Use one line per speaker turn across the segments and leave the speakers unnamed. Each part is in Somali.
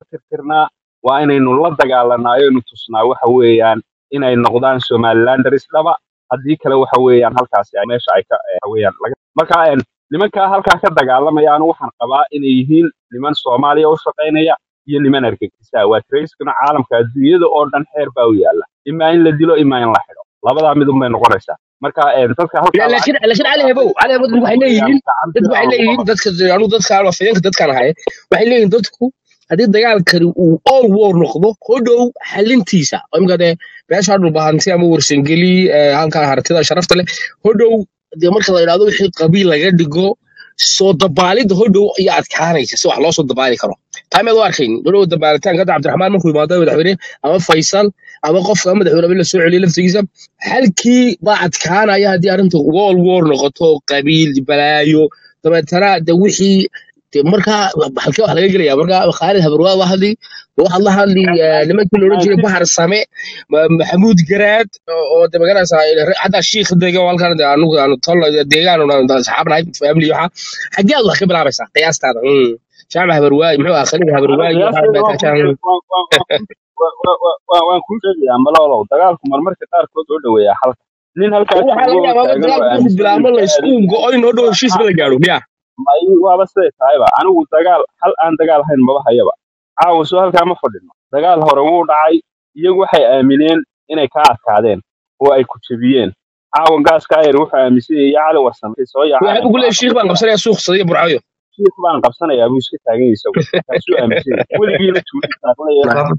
tirtirnaa waa inaynu la dagaalanaa ayaynu tusnaa waxa weeyaan inay noqdaan somalilanders dhaba haddii kale waxa weeyaan halkaasi ay- meesha ay ka eh, waxa weeyaan laga marka een, nimankaa halkaa ka dagaalamaya anu waxaan qabaa inay yihiin niman soomaaliya u shaqaynaya iyo niman argagixisa waa traiskuna caalamka adduunyada oo dhan xeer baa u yaala imaa in la dilo imaa in la xidho labadaa midun bay noqonaysaa marka een, dadka halkaa
laakiin
lacagta
laakiin cali
qaata
hebow cali hebow dadku waxay
waxa weeyaan
leeyihiin
gacantii
dadku waxay
baa lagu
leeyihiin
qaban
dadka anu dadka afayeenka dadkaan ahay waxay leeyihiin dadku haddii dagaalkani uu all war noqdo hodhow xalintiisa oo imika dee meesha dhulbahanti ama warsangeli eh, halkaa hartida sharafta leh hodhow dee marka la yidhahdo wixii qabiil laga dhigo soo dabaalidda hodhow ayaa adkaanaysa si wax loo soo dabaali karo taameed u arkayn hodhow dabaalitaanka hadda cabdiraxmaan markuu imaado madaxweyne ama faysal ama qofka madaxweyne la soo celiyo laftigiisa halkii baa adkaanaya haddii arrintu wall war noqoto qabiil balaayo dabeetana de wixii de markaa halkee wax laga gelaya markaa khaalid habarwaa waa hadli waxaad la hadli eh, nimankii la odhan jiray bahar same Ma- maxamuud garaad oo oo de maganaysaa xataa shiikh dega oo halkan de anugu aanu tol deegaan asxaabnahay family waxa xaggee aad wax ka bilaabaysaa qiyaastaada Mm. jaamac habarwaay muxuu ahaa khaliid
ana
habarwaay waxaad
qiyaastayda
baa
waan kuu
kaashaan
sheeg- waan- waan- waan- waan- waan- waan kuu sheegayaa malolow dagaalku marmarka qaarkood oo dhoweeyaa xalka nin halkaa
waxaa laga
joogo oo
yaabaa
taagan oo
dagaalku inuu
aaminsan
bilaabo
inuu
la
ka
isku
aadin
go in hodhow heshiisba la gaadho miya
may waaba siday tahayba anigu dagaal hal aan dagaal ahayn maba hayaba caawa soo halkaa ma fadhino dagaal hore wuu dhacay iyagu waxay aamineen inay kaa adkaadeen oo ay ku jebiyeen caawa gaaska ayar wuxuu aaminsan yahay cali warsan markay soo
waxay
yaacaan
ugu leeyahay shiikh baan qabsanaya suuq sadiya burcayo
shiikh baan qabsanayaa buu iska taagan yahay isagu markaasuu aaminsan yahay weligiina tuuli saarnaya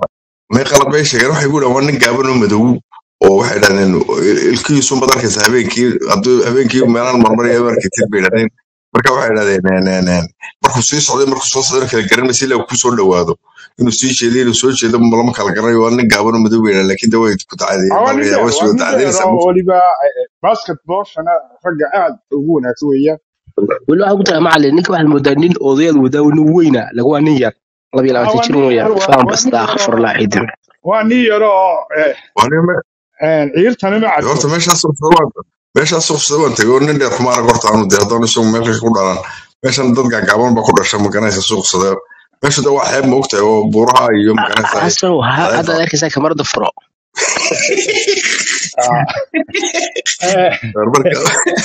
may qalad bay sheegeen waxay ku dhahan waa nin gaaban oo madow oo waxay dhahdeen ilkihiisu mad arkaysa habeenkii hadduu habeenkii meelaan marmaraya markay tir bay dhahdeen marka waxay dhahdeen een, een, een, markuu sii socday markuu soo socday kala garan maysa ilaa uu ku soo dhawaado inuu sii jeedo inuu soo jeedo ma lama kala garanayo waa nin gaaban oo madow bay dhahdeen laakiin de way ku dacadeen
waa nin
marka
dheer
way
waa
soo
nin dheer
dacadeenaysaa
oo weliba basketballshana ragga aad ugu wanaagsan weeyaan
weli waxaa ku tahay macalin ninka waxaad moodaa nin odayaad wadaa nin weyna laga waa nin yar laba iyo
Ah,
labaatan
waa
jir
nin
weeyaan
yar waa
faan
waa nin
basta
yar oo
akhfirullah ciidin
waa nin yar oo eh,
waa nin me-
een, ciirtana ma
horta
caddo
meeshaas suuqsada waan meeshaas suuqsada waan tegay oo nin dheer kuma arag horta aanu de haddaan isagu meesha ku dhalan meeshan dad gaagaaban baa ku dhasha maganaysa suuqsada meesha de waa xeeb ma ogtahay oo buuraha iyo maganaysa
xasan waxaa
xeebta
haddaad arkaysaa kamarada furo
Ah, eh,
marka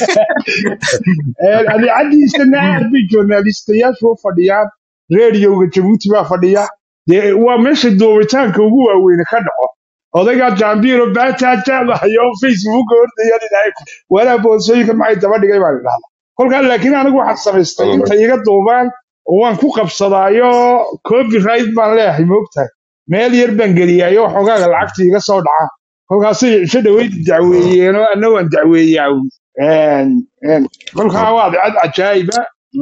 een, adeecadiisana aad bay journalistayaashu u fadhiyaan rediyoga jabuuti baa fadhiya dee waa meesha doobitaanka ugu waaweyne ka dhaco odaygaa jaambiro baataataadahayo facebook ordaya dhinaca walaa boosooyinka maxay daba dhigay baan idhahda kolkaa laakiin anigu waxaan samaystay inta iga duubaan oo waan ku qabsadaayo copyright baan leeyahay moogtahay meel yar baan geliyaayo waxoogaaga lacagta iga soo dhaca kolkaasay cisho dhaweyd dacweeyeenoo anna waan dacweeyaa Een, een, kolkaa waa cad cajaayiba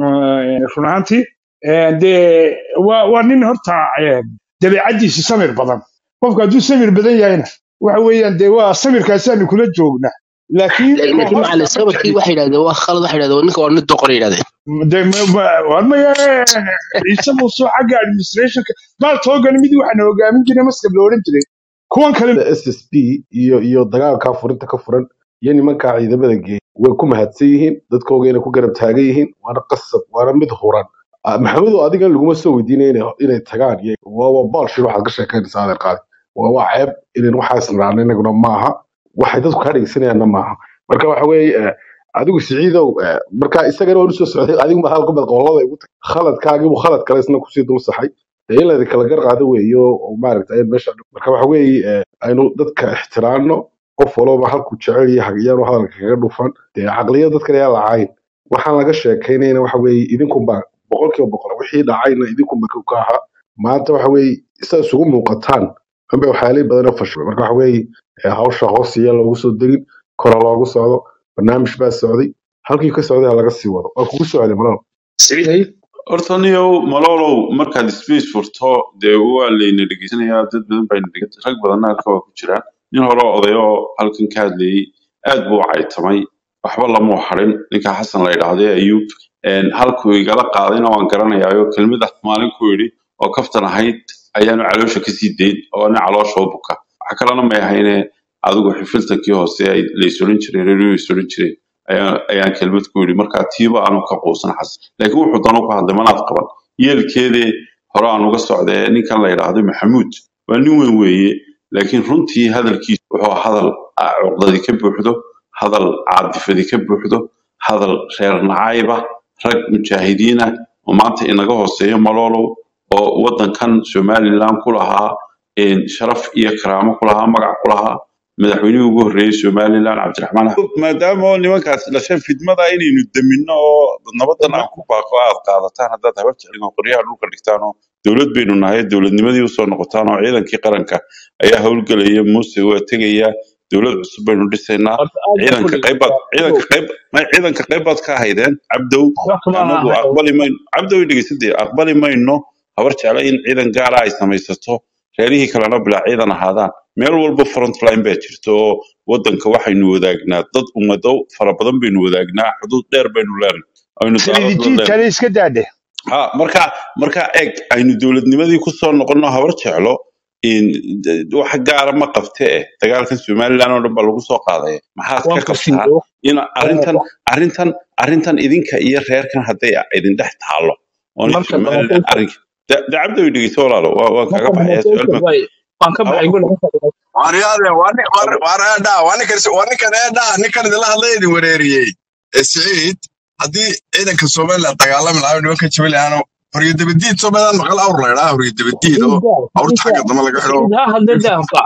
run ahaantii Een, dee waa waa nin horta een, dabeecaddiisa samir badan qofku hadduu samir badan yahayna waxa weeyaan dee waa samirkaasaanu kula joognaa laakiin
laakiin
qofka
macalin
ma
sabarkii
jecli
waxay yidhahdeen waa khalad waxay yidhahdeen ninka waa nin doqor yidhahdeen
dee ma- ma- war maya ciise muuse xagga administrationka baal toogan mid waxaana hogaamin jiray maskab la odhan jiray kuwan kale
ssp iyo iyo dagaalkaa furinta ka furan iyo nimankaa ciidamada geeya way ku mahadsan yihiin dadkooga inay ku garab taagan yihiin waana qasab waana mid huran Ah, maxamedow adigan laguma soo weydiinaya inay inay tagaan iyo waa waa baalshir waxaad ka sheekaynaysaa adeer qaadi waa waa ceeb inan waxaas raacna inaguna maaha waxay dadku kaa dhegeysanayaanna maaha marka waxa weeye eh, adigu siciidow eh, marka isagana waan usoo socday adigu ma halka bad qolada igu tag khaladkaagiibu khalad kale isna kusii dul saxay dee in laydi kala gar qaado weeyo oo maaragta ayaan meesha marka waxa weeye eh, aynu dadka ixtiraamno qof walba halkuu jecel yahay iyaanu hadalka kaga dhufan dee caqliyada dadkan ayaa lacayn waxaan laga sheekaynayna waxa weeye idinkunba boqolkiiba boqol wixii dhacayna idinkunba ka ka ahaa maanta waxa weeye isa isugu muuqataan unbay waxyaalay badan oo fashilay marka waxa weeye eh, hawsha hoos iyo loogu soo degin kora loogu socdo barnaamij baa socday halkii ka socday ha laga sii wado waa kugu soo celin malaba
siciid hay
horta niyow malolow markaad space furto dee waa layna dhegeysanayaa dad badan baa dhege rag badanna halka waa ku jiraan nin hore oo oday oo halkan ka hadlayey aad buu u caytamay waxba lamuu harin ninka xasan la yidhaahde ayuub Een, halkuu igala qaadayna waan garanayaayo kelmadaas maalin ku yidhi oo kaftan ahayd ayaanu caloosha kasii dayn oo nin caloosha u buka waxa kalena may ahayne adigu xifiltankii hoose ay laysorin jiray reeru laysorin jiray ayaan ayaan kelmad ku yidhi marka tiiba aanu ka quusan xasan laakiin wuxuu danu ku hadlay manaad qaban yeelkeedee hore aan uga socday ninkan la yidhaahdo maxamuud waa nin weyn weeye laakiin runtii hadalkiisu wuxuu ahaa hadal ah, cuqdadi ka buuxdo hadal caadifadi ka buuxdo hadal reer nacayba rag mujaahidiin ah oo maanta inaga hooseeya maloolow oo wadankan somaliland ku lahaa een, sharaf iyo karaamo ku lahaa magac ku lahaa madaxweynihii ugu horreeyey somaliland cabdiraxmaan axmed maadaama oo nimankaas dhasheen fidmada inaynu daminno oo nabadan aan ku baaqo aad qaadataan haddaad habar jeclin oo qoryaha dhulka dhigtaan oo dowlad baynu nahay dowladnimadii usoo noqotaan oo ciidankii qaranka ayaa howlgelaya muuse waa tegaya dowlad cusub baynu dhisaynaa
horta aad baan ku
ciidanka qaybaad
dhegeysataa
ciidanka qayb may ciidanka qaybaad ka haydeen cabdow
waxba kama
anagu
aha
aqbali mayno cabdow dhegeysadee aqbali mayno habar jecla in ciidan gaara ay samaysato reerihii kalena bilaa ciidan ahaadaan meel walba frontline baa jirta oo wadanka waxaynu wadaagnaa dad ummado fara badan baynu wadaagnaa xuduud dheer baynu leenahay aynu daalad la
salidijiid
leenahay
kale iska daadhe
ha marka marka eeg aynu dowladnimadii kusoo noqono habar jeclo in d- wax gaara ma qabte eh dagaalkan somaliland oo dhan baa lagu soo qaadaya maxaad
waan
ka qabtaa
fasiyo
in arrintan arrintan arrintan idinka iyo reerkan hadday idin dhex taalo oonay
marka
somaliland
dhamataysa
arrinka da da cabdi way dhegeyso walaalo waa waan
marka
kaaga baxaya
dhamataysa
su-aal baan
way waan ka
ha
baxay
waxaan
gol
ku
ka fadhiya
waaryaade waa nin waar- waar eedhaa waa ninkan waa ninkan eedhaa ninkan idinla hadlay idin wereeriyey ee siciid haddii ciidanka somaliland dagaalami lahaa nimanka jabaliyaano horyadabadiid somaliland maqal awr la idhaa horyadabadiid oo
Siciida
awrta xagga
Siciida
dambe laga xidho
Siciid ha hadla daafka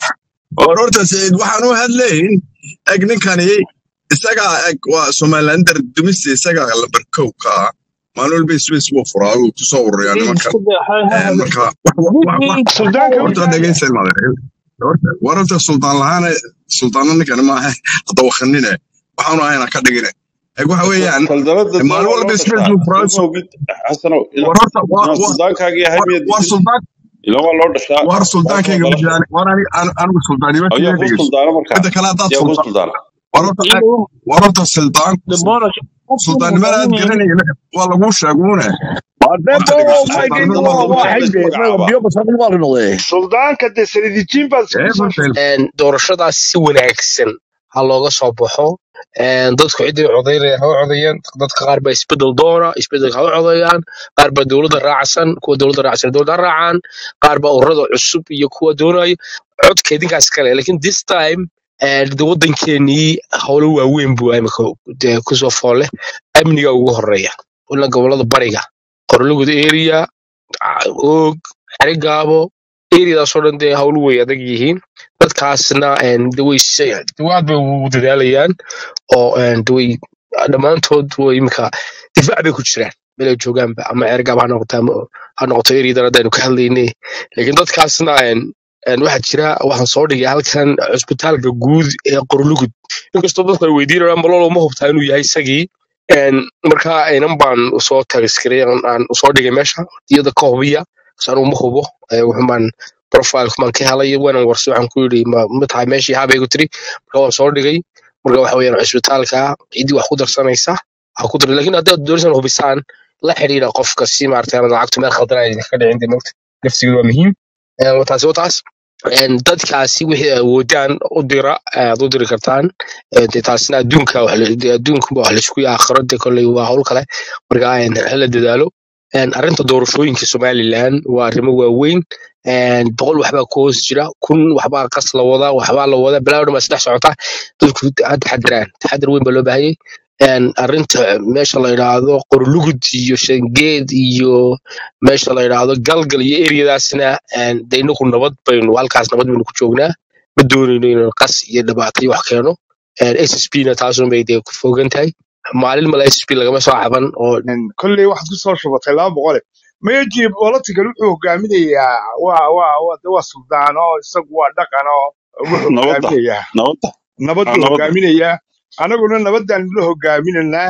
oo dhorta siciid waxaan u hadlayn eg ninkani isagaa eg waa somalilander dumista isagaa lambar kow ka ah maalin walba space buu furaa uu kusoo ururiyaa
Siciid
nimankan
isku day ha ha
Een,
hadla
marka wax wax wax wax
Siciid
suldaanka
ha
horta dhegeysan maadeer horta wararta suldaan lahaana suldaano ninkani maaha hadda wakanine waxaanu ahayna ka dhigine eg waxa weeyaan
saldanada dee
maalin
waa
walba
loo
space
dhashaa
buu furaa
soo ma ogid xasanow ina
war horta waa
inaan
waa
suldaankaagii ahay
war
miyaad
war
diidan
suldaan
ilan waa loo dhashaa
war
taas waa
suldaankayga
dhalasho
midaan war ani an- anigu suldaanimo
ayaa
keliya
kuu
dhegeyso
suldaana markaa
midda kale haddaad
yaa kuu
suldaan
suldaana
war horta eg
inuu
war horta suldaan
dambona qofkii
suldaannimada aad
madaxweyne
garanayna waa laguu sheeguune horta
Wadebo
dhegeyso
laakiin
suldaannimada waa
mayga
laguu
waa
sheegay
waa
waa
lays
xigde
magacaabaa
suldaanka de salidijiin baad
ee
isku soo
horta
een doorashadaas si wanaagsan ha looga soo baxo een dadku ciddii codaynaya ha u codayaan dadka qaar baa isbedel doona isbedelka ha u codayaan qaar baa dowladda raacsan kuwa dowladda raacsan dowladda ha raacaan qaar baa ururada cusub iyo kuwa doonaya codka idinkaas kale laakiin this time een de wadankeenii howlo waaweyn buu imika dee kusoo foole amniga ugu horeeya wala gobolada bariga qorlugud area og xerigaabo eriadaasoo dhan dee howlu way adag yihiin dadkaasna een, de way se- de aad bay ugu dadaalayaan oo een, de way dhammaantood way imika difaac bay ku jiraan meel ay joogaanba ama xerigaab ha noqoto ama ha noqoto eriadan haddaynu ka hadlaynay laakiin dadkaasna een, een, waxaa jira waxaan soo dhigay halkan cusbitaalka guud ee qorlugud inkastoo dadku ay weydiinayaan malolo ma hubtaa inuu yahay isagii Een, marka inan baan usoo tagiskiray aan aan usoo dhigay meesha iyada ka hubiya sanuu ma hubo ee, wuxun baan profileka baan ka helay waanan warsi waxaan ku yidhi ma ma tahay meeshii habay ku tiri marka waan soo dhigay marka waxa weeyaan cisbitaalka ciddii wax ku darsanaysa ha ku dar laakiin haddaad doonaysan hubisaan la xidhiidha qofka si maaragtay aanad lacagtu meel khaldan ay idinka dhicin dee mogta nafsigeedu waa muhiim Een, waa taasi waa taas Een, dadkaasi wixii ay awoodaan u dira aad u diri kartaan Een, dee taasina adduunka wax la- dee adduunka wax laisku aakhiro dee kolley waa hawl kale marka een, hala dadaalo Een, arrinta doorashooyinka somaliland waa arrimo waaweyn Een, boqol waxbaa ku hoos jira kun waxbaa qas la wadaa waxbaa la wadaa balaa dhan baa saddex socota dadku ha taxadiraan taxadir weyn baa loo baahayay Een, arrinta meesha la yidhaahdo qorlugud iyo shangeed iyo meesha la yidhaahdo galgal iyo eriyadaasna een, dee inagu nabad baynu halkaas nabad baynu ku joognaa ma doonayno inaan qas iyo dhibaato iyo wax keeno s s p na taasun bay dee ku fogan tahay maalin male s s p lagama soo caban oo
kolley waxaad ku soo shubatay laba boqole meji political wuxuu hogaaminayaa waa waa waa de waa suldaano isagu waa dhaqano wuxuu
nabadda
hogaaminayaa
nabadda
nabad
ah
buu
nabadda
hogaaminayaa anaguna nabadaan la hogaaminanaa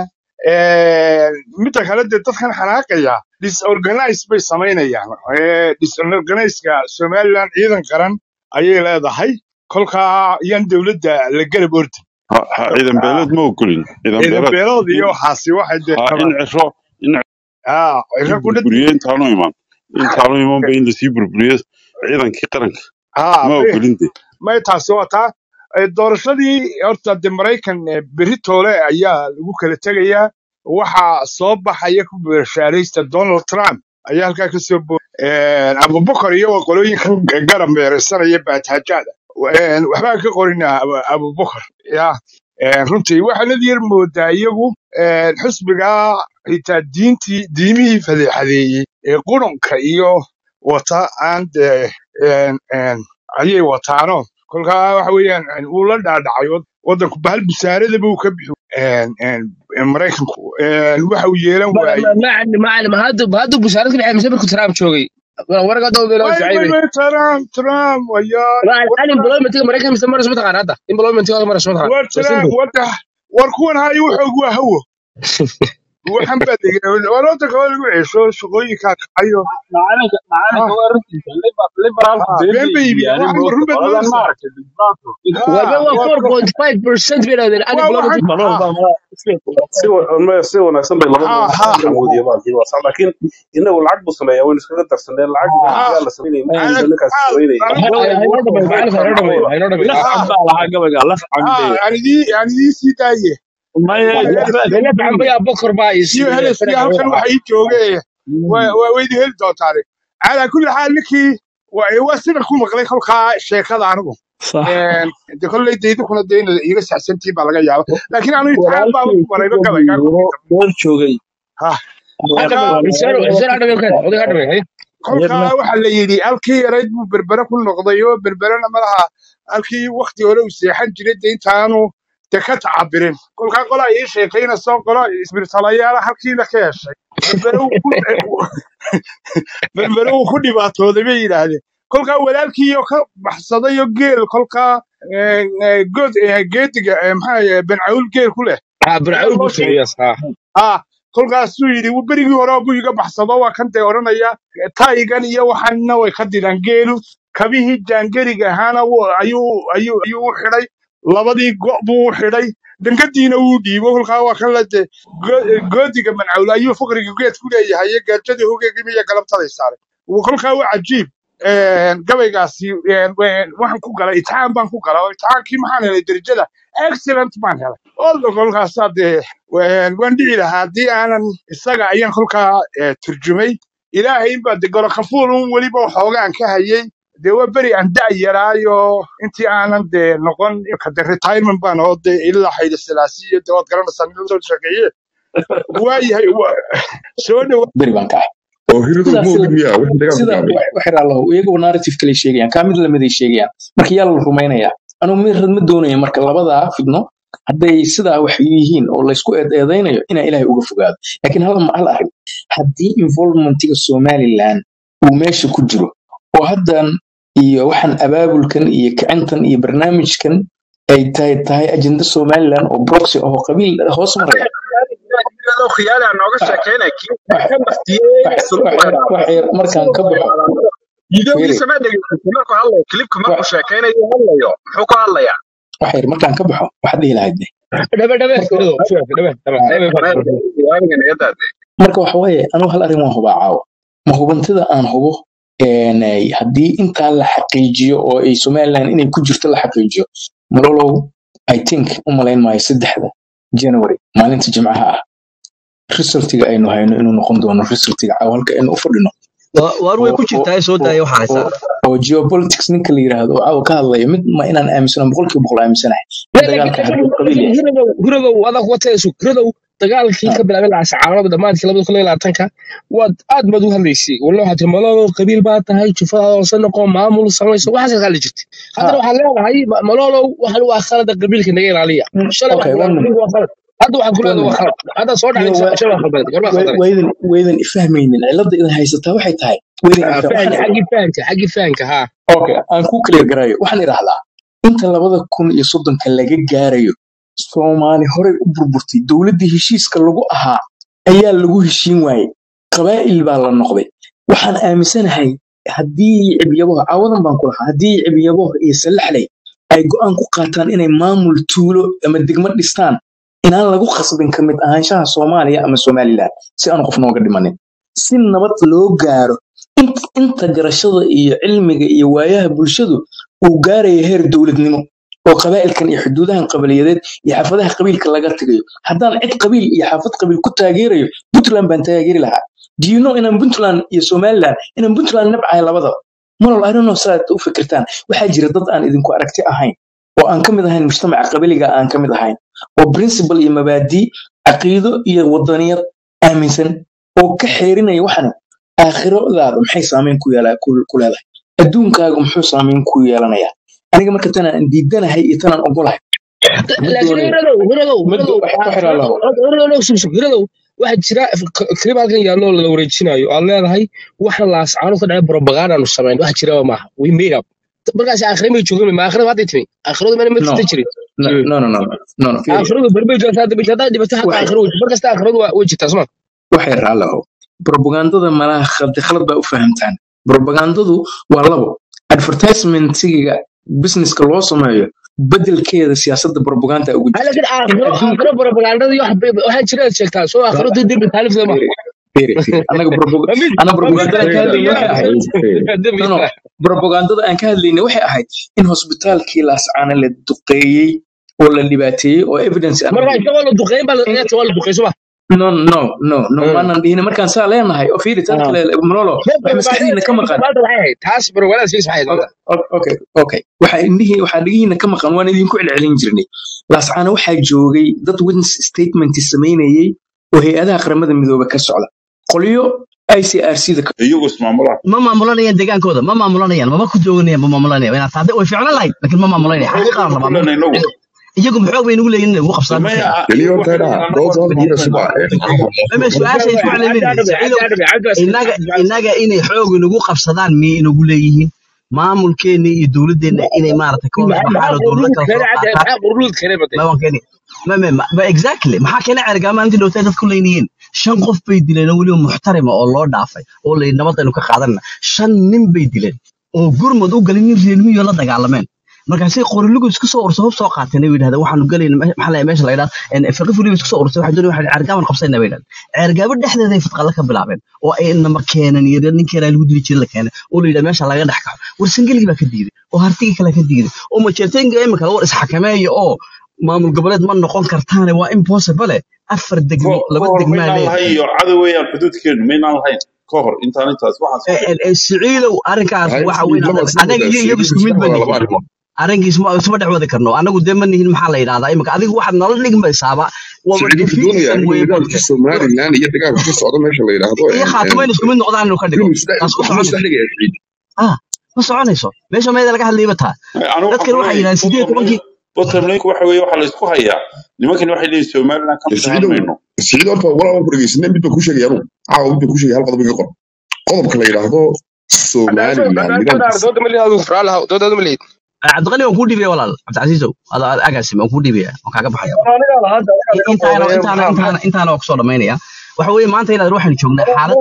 midda kale dee dadkan xanaaqaya disorganize bay samaynayaan Eh, disorganizeka somaliland ciidan qaran ayay leedahay kolkaa yan dowladda la garab ordin
ha ha ciidan
Ah,
beeleed ma ogolin ciidan
ciidan
beeleed
beelood iyo
in
waxaasi waxay dee
ha in
qabaan
ciro in
Ah,
lasii
ciro ku dhad
burburiyo intaanu iman intaanu imanba in lasii burburiyo ciidankii qaranka
ah
ma
be
ogolin de
may taasi waa taa Eh, doorashadii horta de maraykan eh, berri toole ayaa lagu kala tegayaa waxaa soo baxaya ku beerashaaraysta donald trump ayaa halkaa ka soo bo abubakar iyo waa qolooyinka garab meeraysanaya baataajada waxbaan ka qorinaa Abu- abubakar ya Een, runtii waxaanad yar moodaa iyagu een, xisbiga xitaa diintii diimihii fadeexadeeyey ee qurunka iyo wata aan dee een, een, ayay wataano kolkaa waxa weeyaan een, uu la dhaadhacay wad- waddanku bahal busaaradaba uu ka bixi een, een, een, maraykanku een, waxa uu yeelan
ما
waayey
ما ما ما علم هذا هذا بشارك اللي حيمسك بركو ترام شوقي ورقه دولة لو
way way
شعيبي
way trump trump wayaa
انا امبلويمنت مريكا مستمر اسمه تقان هذا امبلويمنت هذا مره اسمه تقان
war trump wada war kuwan hayo wuxuu waa hawo waxaan baa degay war waddanka waa lagu ceesho shaqooyinkaa kacayo
macalinka macalinka
ha
waa runtiisa Liber- liberaalku
ha
been
been
bay
bay iibiyeen
iibiyaan
waxan
moogta
run baad
qoladan
moodaysaa
maaragtay dibaato
وهذا
ha
هو
waa
4.5% بين هذا انا
waa
امبلويمنت
waxan
malol
ha
baa ma si si wa- si wanaagsan bay labadu
ha ha
awoodiya baalkii waa sax laakiin inagu lacag buu sameeyaa waynu iskaga darsanee lacag
ha
yaa la samaynaya ma
ana
jirto ninkaas
ha
samaynaya
anigu
هاي هاي نوضه بي
maxay
معلم هاي
tahay
نوضه بي
macquula
هاي نوضه بي
laf
ha
cad baa lahaa gabayga laf cad
ha
bee
aan idii aan idii sii daaye
maya
waa
waxba
helis
بيلف عم بيا بكر بايس
iyo heliskii halkan waxa ii joogay waa waa weydi heli doontaane calaa kulli xaal ninkii waa waa sida ku maqlay kolkaa sheekada anigu
sax
Een, de kolley deydukuna de in iga saxsantiin baa laga yaaba laakiin anu imtixaan baaba
walaalkay
ku marayba
ku
gabaygaa
gabiiro
kolkii dambe
door joogay
ha
هذا
kolkaa
حسين حسين هذا بيكره هذا هذا بي
kolkaa waxa la yidhi halkii yarayd buu berbere ku noqday oo berberena malaha halkii wakti hore uu seexan jiray de intaanu de ka tacabirin kolkaa qolaa ii sheekayna soo qolo isbirtalayaala halkiina ka heshay berbere uu ku berbere uu ku dhibaatooday bay yidhaahdeen kolkaa walaalkiiyo ka baxsaday oo geel kolkaa eh, eh, good eh, geediga eh, maxaa yahay bencawl geel ku leh ayaa
برعون
loo
بوتو
sheegay
يس ها
ah kolkaasuu yidhi "Wuu berigii hore buu iga baxsado waa kan dee odhanaya taygan iyo waxanna way ka diraan geelu kabihii jaangeriga ahaana wuu- ayuu ayuu ayuu u xidhay labadii go' buu u xidhay dangadiina wuu dhiibo kolkaa waa kan la de go- goodiga mancawle ayuu faqriga geed ku leeyahay iyo gaajadii hogeegii iyo galabtaday saaray Wuu- kolkaa waa cajiib Een, gabaygaasi een, een, waxaan ku galay itixaan baan ku galay oo itixaankii maxaan helay derajada excellent baan helay olda kolkaasaa dee waan waan dhici lahaa haddii aanan isaga ayaan kolkaa eh, turjumay ilaahay baa de gorokafuul un weliba waxoogaan ka hayay dee waa beri aan da' yaraayo intii aanan dee noqon kade retirement baan oo dee ilaa xayda silaasiyo dee waad garanaysaa nin lasoo sheekeeye waayahay wa- soo dhawa
beri baan ka ah
oo hiridu
sidaas
ma ogid miyaa wixii dagaal ku
sida
dhacday
waxir allahu iyagu narrative kale sheegayaan kaa mid lamiday sheegayaan marka yaa la rumaynayaa anugu mid rad ma doonaya marka labadaa fidno hadday sidaa wax yihiin oo laysku eedeedaynayo inaa ilaahay uga fogaado laakiin hal hal arrin haddii involvementiga somaliland uu meesha ku jiro oo haddan iyo waxaan abaabulkan iyo kicintan iyo barnaamijkan ay tahay tahay ajenda somaliland oo proxy oo qabiil hoos maraya
iyadoo khiyaali aan nooga sheekeynay kii
wax
ka baftiyey
wax
suluub
wax yar wax yar markaan ka baxo fiiri
videogiisa ma dhegeysatay markuu hadlayo klibka markuu
wax
sheekeynayo hadlayo muxuu ku hadlayaa
wax yar markaan ka baxo waxaad dhihi lahayd
دبا دبا كده شوف دبا دبا دبا
marka waxa waaye anigu hal arrin waan hubaa caawa ma hubantida aan hubo een, ay haddii intaa la xaqiijiyo oo ay somaliland inay ku jirto la xaqiijiyo malolow i think u malayn maayo saddexda january maalinta jimcaha ah resultiga aynu hayno inuu noqon doono resultiga caawa halka aynu u fadhino
Wa- waar way
oo
ku
oo
jirtaa soo
oo
daaya waxa haysaa
oo oo geopolitics ninka la yiraahdo oo caawa ka hadlaya mid ma inaan aaminsano boqolkiiba boqol aaminsanahay
لا
dagaalka
لكن
hadduu qabiil yahay
هربوا هربوا هذا هو تيسو هربوا dagaalkii
Ah,
ka bilaabay lacag sacaarada dhamaadkii labada kun iyo labaatanka waad aad baad u hadlaysay wallo waxaad tiri malolo qabiil baa tahay jufadaada hoose noqo maamul samayso waxaas ka hadli jirtay haddana
ah,
waxaad leedahay ma- malolo waxan waa khalada qabiilka naga ilaaliya shalay
okay
waxaad
one
leedahay
minute
qabiilka waa khalad hadda waxaad ku
one
leedahay waa
minute
khalad hadda soo
iyo
dhacay
wa-
shalay waa khaldan gorbaa
wa-
khaldanay
waydan waydan ifahmaynin cilada idin haysataa waxay tahay waydan
Ah,
ifah
fahanka
waxaan
xaggii fahanka xaggii fahanka haa
okay aan ku clear garayo waxaan idhahdaa inta labada kun iyo soddonka laga gaarayo soomaali horey u burburtay dowladdii heshiiska lagu ahaa ayaa lagu heshiin waayey qabaa'il baa la noqday waxaan aaminsanahay haddii cibyaboha caawadan baan ku lahaa haddii cibyaboha iyo salaxley ay go'aan ku qaataan inay maamul tuulo ama degmo dhistaan inaan lagu khasbin ka mid ahaanshaha soomaaliya ama somaliland si aan qof nooga dhimanin si nabad loo gaaro int- inta garashada iyo cilmiga iyo waayaha bulshadu uu gaaraya heer dowladnimo oo qabaa'ilkan iyo xuduudahan qabiiliyadeed iyo xaafadaha qabiilka laga tagayo haddaan cid qabiil iyo xaafad qabiil ku taageerayo puntland baan taageeri lahaa do you know inaan puntland iyo somaliland inaan puntland nabcahay labadaba malol i don't know saad u fikirtaan waxaa jira dad aan idinku aragti ahayn oo aan ka mid ahayn mujtamaca qabiliga aan ka mid ahayn oo principal iyo mabaadii caqiido iyo wadaniyad aaminsan oo ka xeerinaya waxan aakhiradaada maxay saameyn ku yeela- ku- ku leedahay adduunkaagu muxuu saameyn ku yeelanayaa aniga marka tanaan diidanahay iyo tanaan ogolahay ma
laakiin
doonayo
hiradow hiradow
ma
hiradow
do- wax ku xiraa laho
hiradow subsub hiradow waxaa jira klib halkan yaallo la wareejinayo aad leedahay waxa laascaano ka dhacay propagandanu samayn wax jiraba maaha we made up markaas aakhire may joogin ma aakhirada hadday timi aakhiradu mana ma
no
jirta jirin
no no no no no no fiiri
aakhiradu barbay joogta hadda haddaa dhibato xataa
waxay
aakhiro wey mar kasta aakhiradu waa- way jirtaa soma
waxay raalaho propagandada malaha khaldi khalad baa u fahamtaan propagandadu waa labo advertisementiga businesska loo sameeyo bedelkeeda siyaasadda propaganda ugu
ha
jirta
laakiin
in
aakhiro
adduunka
aakhiro propagandada iyo wax- waxaa jira aad sheegtaa soo aakhiro dii dembi taalifta ma
fiiri fiiri fiiri anaga propag-
ma mid
ana
ma mid
propagandada aan ka hadlayna waxay ahayd
dembi
no no propagandada aan ka hadlayna waxay ahayd in hosbitaalkii laascaana la duqeeyey oo la dhibaateeyey oo evidence aan
marka
haynay
isagoo la duqeyn baa la
in
waa la duqey soma
no no no no maanan dhihin markaan saa leenahay oo fiiri tan kale malolo wax maskaxdiina ka maqan
maanta waxay ahayd taas propagandada siis waxay ahayd
O- o- okay okay waxaa indhihi waxaa dhigihiina ka maqan waan idinku celcelin jirnay laascaana waxaa joogay dad witness statement samaynayey oo hay-adaha qaramada midoobe ka socda qolyo icrc da
iyagu ismaamulaa
ma maamulanayaan deegaankooda ma maamulanayaan maba ku jooganayaan ma maamulanayaan inaad taade way ficlan lahayd laakiin ma maamulanayaan
xoog
xaqiiqaan
baynu ku
rabaa
leenahay inagu
iyagu maxoog bay nagu leeyihin inay ugu qabsadaan
maya
dadkeena
keliya
iyagu
horta
waxay
idhaa
leeyihin annagu
dood
waan
dood
ku
diida
qabsanaa
suba
mame su-aasha isku celcelinaysa saciidow inaga inaga inay xoog inagu qabsadaan miyay inagu leeyihiin maamulkeena iyo dowladdeena inay maaragtay ka wada baxaan oo dowlado kala soo qaataan
maxaa qurluud keenay bade
ma waan keeni ma ma ma ma- exactly maxaa keena cergaa maalintii dhowtay dadku leynayeen shan qof bay dileen oo weliba muxtarima oo loo dhaafay oo la yidhi nabadaynu ka qaadanna shan nin bay dileen oo gurmad u galin nin reermiyo la dagaalameen markaasay qorilugu isku soo ursa hub soo qaateen ay yidhahdeen waxaanu galayna me- maxaa la meesha la yidhahda fiqi fuliba isku soo ursay waxay doonayaan waxay ceergaaban qabsayna bay yidhahdeen ceergaabo dhexdeeda ay fadqalla ka bilaabeen oo ay nama keenan iyo reer ninkii lagu dili jiray la keenay oo la yidhahda meesha laga dhex kaxo warsangeligii baa ka diiday oo hartigii kale ka diiday oo majeerteenka imika war isxakameeya oo maamul goboleed ma noqon kartaane waa impossible afar degmo
ka
laba
hor
degmaa
maynaan
leedahay
lahayn iyo cadow weeyaan xuduudkeenu maynaan lahayn ka hor intaan intaas waxaas ku dhicin
siciidow arrinkaas
hay
waxa weyn
laba isla
anaga iyo iyagu isku mid
wadaagsiin
ba
laba
nihin
arrimood
arrinkiis ma isma dhex wadi karno anagu dee ma nihin maxaa la yidhahdaa imika adigu waxaad nala dhigmaysaaba waaba
siciid wuxuu doonayaa
definition
inuu
weeye
dagaalka
moogta
somalilan iyo dagaalka ka socda meesha la yidhaahdo
iyo khaatimo in isku mid noqdaan inuu ka dhigo
inuu isdhex
taas ma
waxbuu
soconayso
isdhex dhigaya siciid
ah ma soconayso meesha meeda laga hadlayba taa
anu waxaan
dadkan
ku
waxay
leeyahay
yidhahdeen sideed
bottom line
tobankii
bottom line waxa weeye waxaa la isku hayaa nimankani waxay leeyihin somaliland ka mid ahaan
siciidow
mayno
siciid horta walaa waan ku dhegeysanay mid baan ku sheegaya anugu caawa mid baan ku sheegaya hal qodob iga qor qodobka la yidhaahdo somaliland nidaamkiisa
dooda ma leeyahay raalaha dooda ma leeyahay
cabdiqani waan kuu dhiibaya walaal cabdicasiisow ada agaasim waan kuu dhiibaya waan kaaga baxaya intaana intaana intaana intaana waa kusoo dhamaynaya waxa weeye maanta inaad waxaynu joognaa xaalad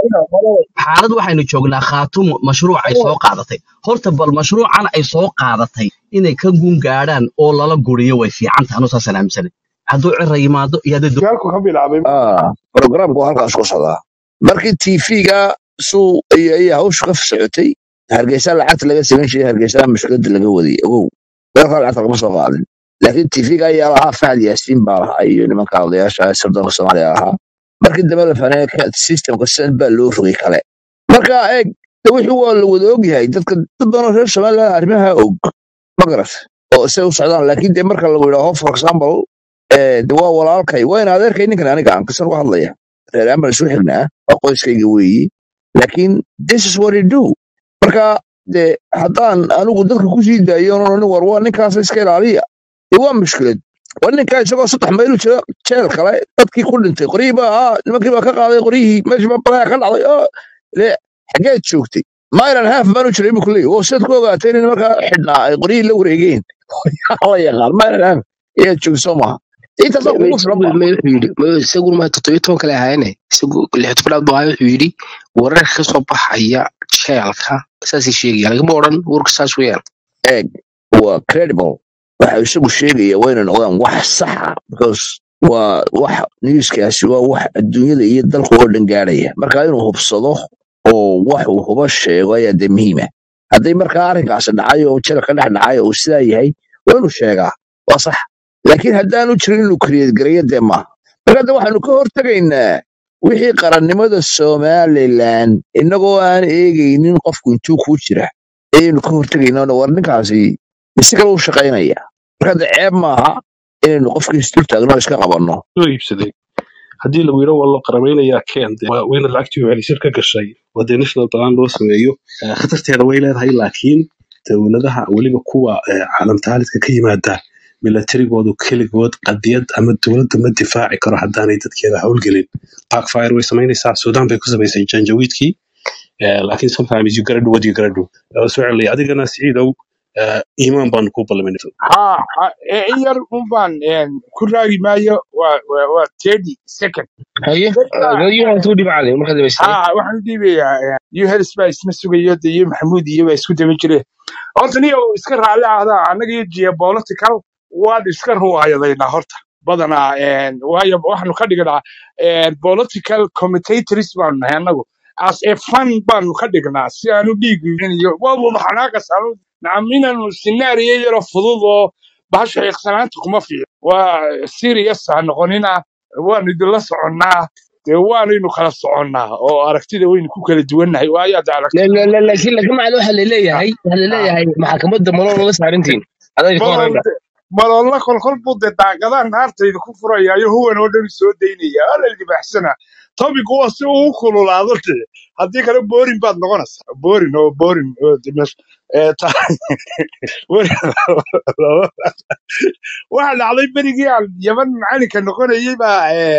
xaalad waxaynu joognaa khaatumo mashruuc ay soo qaadatay horta bal mashruucan ay soo qaadatay inay ka guun gaadhaan oo lala guriyo way fiican tahay anuu saasaan aaminsanay hadduu cira yimaado iyo haddii
dagaalku ka bilaabay
ah programku waa halkaas ku socdaa markii tv-ga suu ay ay hawshu ka socotay hargeysa lacagta laga samayn jiray hargeysa mushkilada laga wadiyay ogow dalka lacagta lagama soo qaadin laakiin tv-ga ayaa lahaa fahad yaasiin baa lahaa iyo nimanka odayaasha sirdoonka soomaaliya lahaa markii dambe la fahnay systemka sidan baa loo rogay kale marka eeg de wixii waa la wada ogyahay dadka dad badan oo reer somaliland arrimaha og ma garat oo say u socdaan laakiin de marka lagu yidhaaho for example eh, de waa walaalkay waa in adeerkay ninkan aniga aan kasan uga hadlaya reer amal isu xignaa waa qoyskayga weeyi laakiin this is what you do marka de haddaan anigu dadka kusii daayo nin war waa ninkaas iska ilaaliya de waa mushkilad waa ninkaa isagoo saddex mayl u jira jeel kale dadkii ku dhintay qoryihii baa ah nimankii baa ka qaaday qoryihii meeshii baa balaya ka dhacday oo le xageed joogtay mailan haaf baan u jiray buu kuleeyahy oo sidaad ku ogaatay in markaa xidhnaa ay qoryihii la wareegeen la yaqaan mailan haaf ayaad joogay soo maha intaasaa kugu filan ba
wuxuu yidhi ma- isaguna ma toddobiyo toban kale ahaayene isagu lix tobnaad buu ahaa wuxuu yidhi wararka ka soo baxaya jeelka saasay sheegaya lagama odhan warka saas weeyaan
eeg waa credible waxa isagu sheegaya waa inay noqdaan wax saxa because waa wax newskaasi waa wax adduunyada iyo dalka oo dhan gaadhaya marka inuu hubsado oo wax uu huba sheego ayaa dee muhiima hadday markaa arrinkaasi dhacay oo jira ka dhex dhacay oo uu sidaa yahay waa inuu sheegaa waa sax laakiin haddaanu jirin inuu create gareeyo dee maaha marka hadda waxaanu ka hortegaynaa wixii qarannimada somalilan innagoo aan eegaynin qofku intuu ku jira ayaynu ka hortegaynaa war ninkaasi si kale u shaqaynaya marka de ceeb maaha inaynu qofkii isdul taagno oo iska qabanno
soo iibsaday haddii lagu yidho waa loo qarameynayaa keen dee waa weyna lacagtii celisir ka gashay waa dee national plan loo sameeyo Eh, khatarteeda way leedahay laakiin dowladaha weliba kuwa eh, caalamtaalidka ka yimaada milatarigoodu keligood qadiyad ama dowladda ma difaaci karo haddaanay dadkeeda howlgelin parkfire way samaynaysaa sudan bay ku samaysay janjawiidkii Eh, laakiin sometimes you gotta do what you gotta do Eh, soo celiyay adigana siciidow eh, iimaan baanu ku ballamina
ha ha- ee, in yar un baan een, ku raagi maayo waa waa waa 30 second
haye
dadka
dadyohan tuu dhibcale marka dambayste
ha waxaan u dhiibayaa yuhels baa isma sugayo de iyo maxamuud iyo baa isku daba jire horta niyo iska raalli ahdaa annaga iyo geopolitical waan iska ruwaayadaynaa horta badanaa een, waayo waxaanu ka dhignaa een, political commentators baanu nahay annagu as a fun baanu ka dhignaa si aanu dhiigin iyo waa wada xanaaqas aanu nacam inaanu sinaariyo yaro fudud oo bahasha xiiqsanaanta kuma fiico waa serious ha noqonina waanu idinla soconnaa dee waanaynu kala soconnaa oo aragtida waynu ku kala duwannahay waayo hadda
La-
aragtida
la- la- laakiin laakiin macna waxaa laleeyahay waxaa laleeyahay maxkamadda malool la saarintiin adayga ka
malool
horeyna
maloolna kolkol buu dee daaqadaha naartayda ku furayaayo huwan oo dhan soo daynaya waa la libaaxsana topic waa si uu u kululaado dee haddii kale boorin baad noqonaysaa boorin oo boorin oo dee meesha ee ta- waxa dhacday berigii aan yaman macalinka noqonayay baa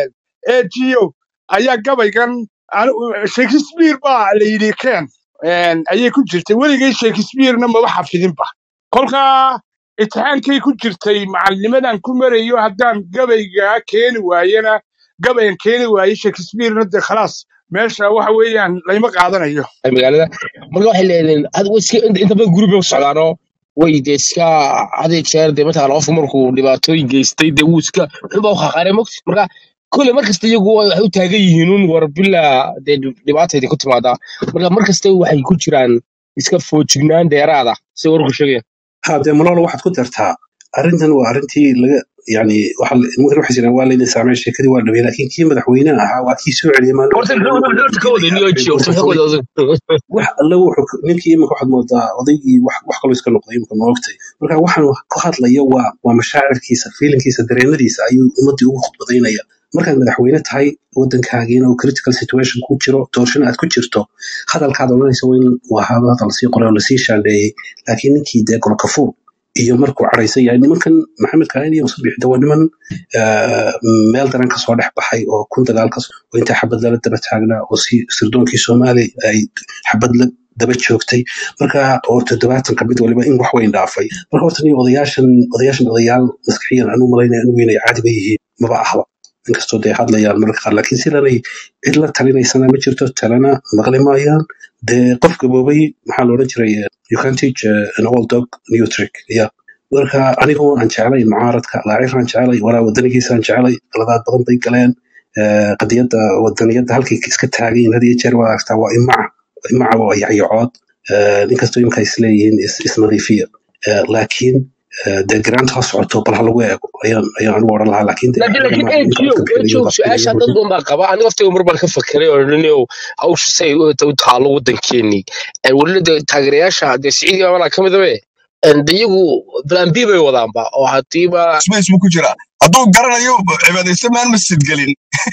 ego ayaa gabaygan anu- shakespeare baa la yidhi ken een, ayay ku jirtay weligay shakespearena maba xafidinba kolkaa imtixaankay ku jirtay macalinimadan ku marayo haddaan gabaygaa keeni waayena gabayan keeni waaye shakespearena dee khalaas meesha waxa weeyaan layma qaadanayo
ay magaalada marka waxay leeyihiin had way iska inta inta badan guri bay u socdaanoo way dee iska haday jeer dee mataqaana qofku markuu dhibaatooyin geystay dee wuu iska wuxuuba u khaqaarey mogti marka kole markasta iyagu way- waxay u taagan yihiin un war bilaa dee dhibaata idinku timaadaa marka markasta waxay ku jiraan iska foojignaan dheeraada si warku sheegaya
ha dee malolo waxaad ku dartaa arrintan waa arrintii laga yani waxa la- nimankan waxay jiraan waa layna saamay sheekadii waa dhabay laakiin kii madaxweynaha ahaa waa kii soo celiyay maalin
horta
waqti
muxuu horta ka wada niyo ji horta muxuu ka wada odag
wax alle wuxuu ka- ninkii imika waxaad moodaa odaygii wax wax kaloo iska noqday imika ma ogtay marka waxaan ku hadlaya waa waa mashaacirkiisa fiilinkiisa dareenadiisa ayuu ummadii ugu khudbadaynaya markaad madaxweyne tahay wadankaagiina uu critical situation ku jiro doorashana aad ku jirto hadalkaad odhanaysa waa in waa hada hadal lasii qoray oo lasii shaandheeyey laakiin ninkii dee golkafuur iyo markuu cadhaysan yahay nimankan maxamed kaain iyo musa bixida waa niman eh, meel daran kasoo dhex baxay oo kun dagaal kas oo intaa xabad lala daba taagnaa oo si sirdoonkii soomaali ay xabad la daba joogtay marka oo toddobaatanka mid waliba in wax weyn dhaafay marka horta ni odayaashan odayaashan odayaal maskaxiyan anu malaynaya anigu inay caadiba yihiin maba ahba inkastoo dee hadlayaan mararka qaar laakiin sidanay cid la talinaysana ma jirto talena maqli maayaan dee qof gaboobay maxaa loodhan jiray eh, you can teach uh, an old dog new trick yeah marka anigoo aan jeclay mucaaradka laaciraan jeclay walaa wadanigiisaan jeclay qaladaad badan bay galeen Eh, qadiyadda wadaniyadda halkay iska taagayin had iyo jeer waa aragtaa waa imaca imaca waa yacyacood inkastoo imika isleeyihiin is- isnadiifiya Eh, laakiin eh, dee garaanta ha socoto bal ha lagu eego ayaan ayaan anigu odhan lahaa laakiin dee
laakiin laakiin
arrimaha ninka
ejo
codka
ejo
keliya
su-aasha dad badan baa qaba aniga waqtiga mar baan ka fakeray oo ninow hawsha say u u taalo wadankeenii welina dee taageerayaasha dee siciidi baa ka midabe de iyagu plan b bay wadaanba oo hadiiba
space buu ku jiraa hadduu garanayo cibaadaysan maan masjid gelin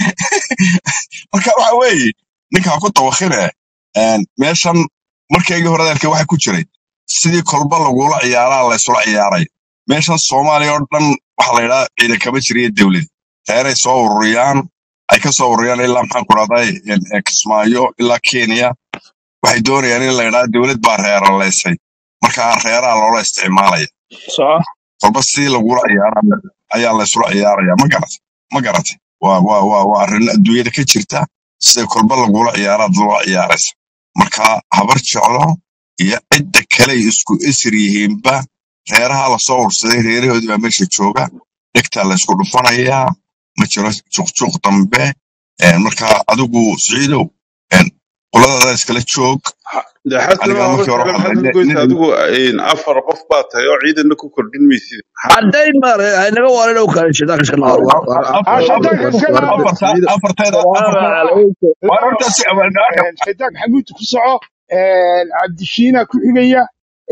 marka waxa weeye ninkaa ku tawakhine meeshan markaygii hore hadalkii waxa ku jiray sidii kolba lagula ciyaaraa laysula ciyaaray meeshan soomaaliya oo dhan waxa la yidhaha ciidan kama jiriyo dowlad reeray soo ururiyaan ay ka soo ururiyaan ilaa maxaan ku dhahday kismaayo ilaa kenya waxay doonayaan in la yidhaha dowlad baa reeraleysay marka reeraha loola isticmaalaya
soco
kolba si lagula ciyaara ayaa laysula ciyaaraya ma garat ma garatay waa waa waa waa arrin adduunyada ka jirta sida kolba lagula ciyaaraad loola ciyaaraysa marka habar jeclo iyo cidda kale ay isku isir yihiinba reeraha lasoo ursaday reerahoodii baa meesha jooga dhegtaa laysku dhufanayaa ma jiro juqjuq dambe Een, marka adigu siciidow een, qoladaada iskala joog
de xasan
aniga
waa
markii hore
horta
waxaan
maxaad
ahay
ugoysa
nin
adigu een, afar qof baa tahay oo ciidanna ku kordhin maysid maxaa
haddayn maare naga waalan oo kale shaydaanka iska
war
naaro
war war
ah
afar
shaydaanka
war
iska
war
naaro
afarta
ciidan
afarteeda
salaamu
afarteeda
calaykum
waa hortaasi awaanaaka
shaydaanka maxamuud ku soco cabdishiina ku xigaya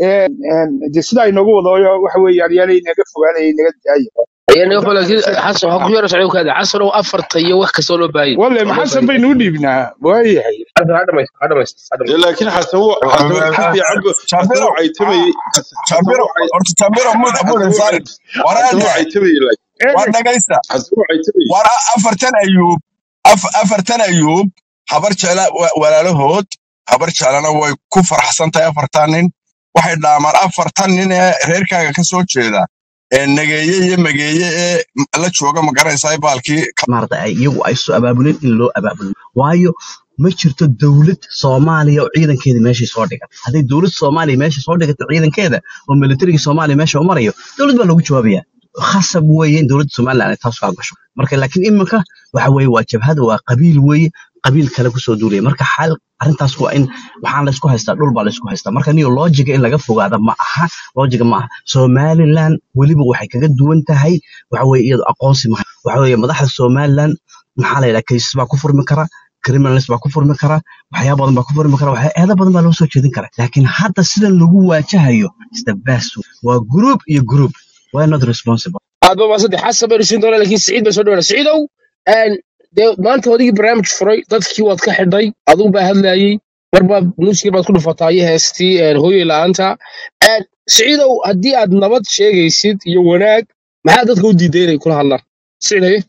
de sidaa inoogu wado waxa weeyaan yaanay naga fogaanaya naga daaya
ayaan iga laakiin xasan waxaa ku yara socon kaada xasan oo afarta iyo wax kastoo loo baahan
walle
oo loo
maxasan
baahan
baynu u dhiibnaa waayahay
xasan ha dhamaysto ha dhamaysto ha
de
dhamaysto
laakiin xasan wuu xasan si fiican bu xasan
jambiro
wuu caytamayey xasan xasan
jambiro
wuu cay
horta jambiro mud
xasan
mud
wuu
saari
cay xasan wuu
waraade
caytamayey laakiin
waa
eeg
dhagaysta
xasan wuu caytamayey
war afartan ayuub af- afartan ayuub habar jecla wa- walaalahood habar jeclana way ku faraxsan tahay afartan nin waxay dhaamaan afartan nin ee reerkaaga ka soo jeeda ee nageeye iyo mageeye ee m- la jooga ma garanaysaa baalkii
maarata ay iyagu ay soo abaabuleen in loo abaabulo waayo ma jirto dowlad soomaaliya oo ciidankeeda meeshay soo dhigan hadday dowlad soomaaliya meesha soo dhigato ciidankeeda oo militariga soomaaliya meesha u marayo dowlad baa lagu jawaabaya khasab weeye in dowladda somaliland ay taas kaa gasho marka laakiin iminka waxa weeye waa jabhad waa qabiil weeye qabiil kale kusoo duulaya marka xal arrintaas waa in waxaan laysku haystaa dhul baa laysku haystaa marka niyo loojiga in laga fogaada ma aha loojiga ma aha somaliland weliba waxay kaga duwan tahay waxa weeye iyadu aqoonsi ma waxa weeye madaxda somaliland maxaa la yidhaha kaysas baa ku furmi kara criminals baa ku furmi kara waxyaaba badan baa ku furmi kara waxya- eedo badan baa loo soo jeedin kara laakiin hadda sidan lagu waajahayo is the best waa group iyo group we are not responsible
aad ba maasadde xasan baynu siin doonaa laakiin siciid bay soo dhawaana siciidow een, dee maanta odigii barnaamij furay dadkii waad ka xidhay aduu baa hadlayey marba muusikii baad ku dhufataa iyo heestii een, hooyey la'aanta Een, siciidow haddii aad nabad sheegaysid iyo wanaag maxaa dadka u diiday inay kula hadlaan siciid haye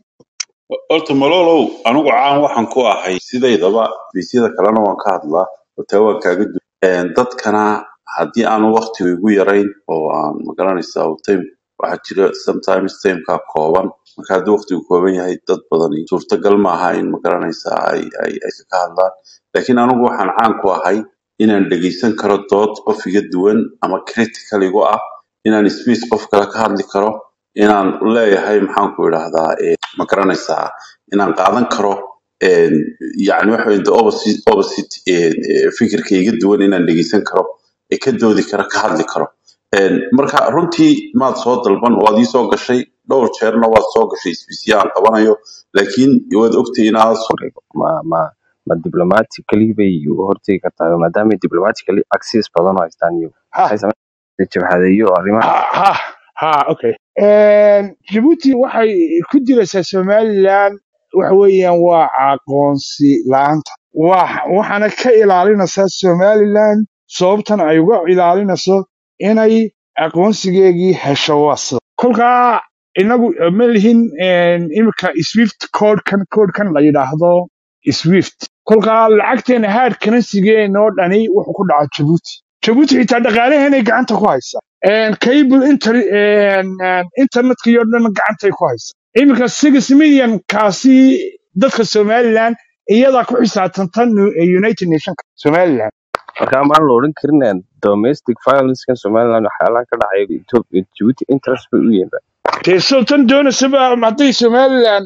horta malolow anigu caan waxaan ku ahay sidaydaba biisyada kalena waan ka hadlaa hotaa waan kaaga du dadkana haddii aanu waqtigu igu yarayn oo aan magaranaysaa oo time waxaa jira sometimes timekaa kooban marka haddii waqtigu kooban yahay dad badani suurtagal maaha in magaranaysaa ay ay ay ka hadlaan laakiin anigu waxaan caan ku ahay inaan dhegeysan karo dood qof iga duwan ama critical igu ah inaan space qof kale ka hadli karo inaan leeyahay maxaan ku idhaahdaa eh, ma garanaysaa inaan qaadan karo een, yacni waxa weeye the opposite, opposite een, eh, fikirka iga duwan inaan dhegeysan karo ee ka doodi karo ka hadli karo Een, marka runtii maad soo dalban waad ii soo gashay dhowr jeerna waad soo gashay isbisya aan qabanayo laakiin waad ogtay inaad
horeygo ma ma ma diplomatically bay u hortegi kartaa maadaama diplomatically access badan oo haystaan iyo
ha
waxay sameyn jabhadeeyo arrimaha
ha ha ha okay jabuuti waxay ku diraysaa somaliland waxa weeyaan waa aqoonsi la'aanta Wax- waxaana ka ilaalinaysaa somaliland sababtan ay uga ilaalinayso inay aqoonsigeegii hesho wasa kolkaa inagu ma lihin imika swift codekan codekan la yidhaahdo swift kolkaa lacagteena hard currency-geena oo dhani wuxuu ku dhacaa jabuuti jabuuti xitaa dhaqaalaheenay gacanta ku haysaa cable inter internetkii oo dhan gacantay ku haysaa iminka six million kaasi dadka somaliland iyadaa ku xisaabtantan united nationka somaliland
marka maan la odhan karin eh, domestic violencekan somaliland waxyaalaha ka dhacay Ethiopia Djibouti interest bay u yihiin
dee soo tan doonaysaba hadday somaliland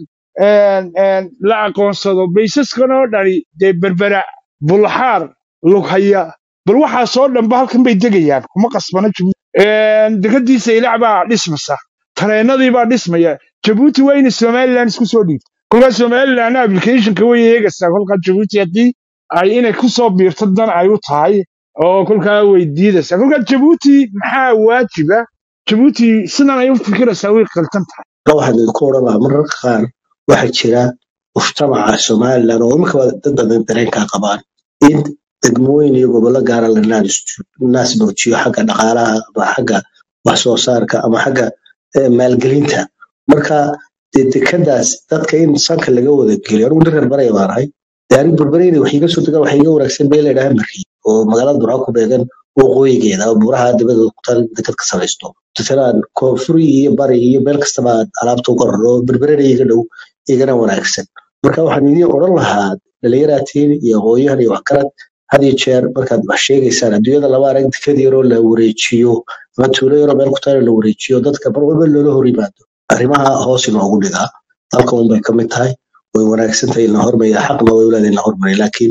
la aqoonsado baysaskan oo dhani dee berbera bulxaar lughaya bal waxaasoo dhanba halkan bay degayaan kuma qasbana jabuuti dekadiisa ilac baa dhismasa tareenadii baa dhismaya jabuuti waa inay somaliland isku soo dhiibto kolkaa somaliland applicationka way eegaysaa kolkaa jabuuti haddii ay inay ku soo biirto dan ay u tahay oo kolkaa way diidaysaa kolkaa jabuuti maxaa waajiba jabuuti sidan ay u fikiraysaa way qaltan tahay
waxaan idinku odhan lahaa mararka qaar waxaa jira mujtamaca somalilan oo imika dad badan dareenkaa qabaan in degmooyin iyo gobollo gaara la naas muujiyo xagga dhaqaalaha ama xagga wax soo saarka ama xagga eh, maalgelinta marka dee dekadaas dadka in sanka laga wada geliyo anigu nin reer baraya baan ahay dee anig berbereyna wax iga soo degaan waxa iga wanaagsan bee ladhaha mariy oo magaalada burca ku beegan waqooyigeeda oo buuraha dibada kutaan dekad ka samaysto tusalaan koonfuri iyo bari iyo meel kastaba aad alaabta uga raro oo berberena iga dhow igana wanaagsan marka waxaan idiin odhan lahaa dhalinyaraatiin iyo aqoonyahan iyo waxgarad had iyo jeer markaad wax sheegaysaan adduunyada laba arag dekad yaroo la wareejiyo ama tuulo yaroo meel ku taala la wareejiyo dadka mar walba loola hor yimaado arrimaha hoos inoogu dhigaa dalka unbay ka mid tahay way wanaagsan tahay in la hormariya xaqna way uleedahay in la hormariya laakiin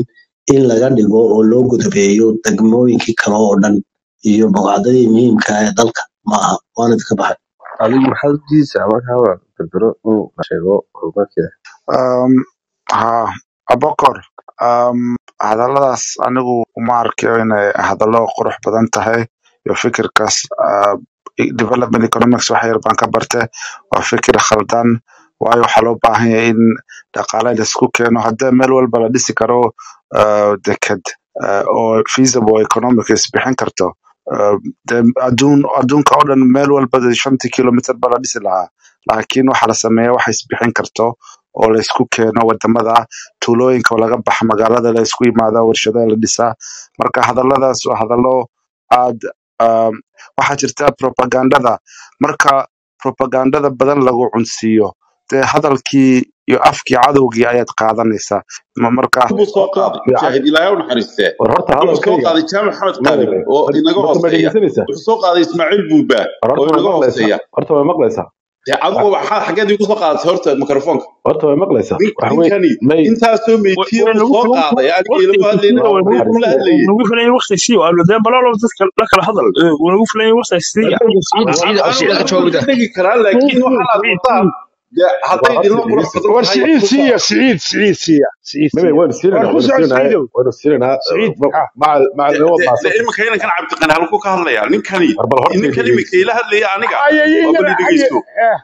in laga dhigo oo loo godobeeyo degmooyinkii kale oo dhan iyo boqocadadii muhiimka ah ee dalka maaha waana idinka baxay
adigu maxaad u diidaysaa markaaba berbero inuu la sheego horumarkeeda
Um, ha abokor um, hadalladaas anigu uma arkayo inay hadallo qurux badan tahay iyo fikirkaas uh, development economics wax yar baan ka barte waa fikir khaldan waayo waxaa loo baahan yahay in dhaqaale la isku keeno haddii meel walba la dhisi karo uh, deked uh, oo feasible economics bixin karto uh, dee adduun adduunka oo dhan meel walba dee shantii kilomitr ba la dhisi lahaa laakiin waxaa la sameeya waxa isbixin karto oo la isku keeno wadamada tuulooyinka oo laga baxa magaalada la isku yimaada warshadaha la dhisaa marka hadalladaas waa hadallo aad um, waxaa jirta propagandada marka propagandada badan lagu cunsiiyo dee hadalkii iyo afkii cadowgii ayaad qaadanaysaa Ma- marka
buu soo qaaday mujaahid ilaahay u naxariistee
war horta
wuxuu soo
hadalkayga
qaaday jaamac maxamed
maya
qaadim oo inaga
horta ma
hooseeya
dhegeysanaysaa
wuxuu soo qaaday ismaaciil buuba
war
oo
horta way
inaga
maqlaysaa
hooseeya
horta way maqlaysaa
dee adigu waxaa xaggeed igu soo qaadatay horta mikrofoonka
horta way maqlaysaa
nin-
waxa weye
ninkani
may
intaasoo meytiye
way
uu
nagu
soo qaaday aniga ilama hadlayna
waa
wuxuu
naxariis
kula hadlayay
nagu filan waqti sii waa dee balalo dadka la kala hadal Eh, waa nagu filan waqti sii
Ciida ciida ciida
anigu
ciida ka
anigu
jawaabida.
waan dhegi karaa laakiin waxaan aad wadaan dee hadday
war
idinla
horta
qurux
dhegeysa
badan
war
tahay
siciid
ku
siiya
saar
siciid siciid siiya siciid
maya
siiya
waynu
war
siinayna
ku
waynu
soo
siinayna
siciidow
waynu siinayna
siciid ha
macal macal
de
inoo
de de
maasanta
iminka inankan cabdiqani halku ka hadlaya ninkani
war bal horta
ninkan iminka
dhegeysa
ila hadlaya aniga
haya
waa
iyagana
bal
haya
dhegeyso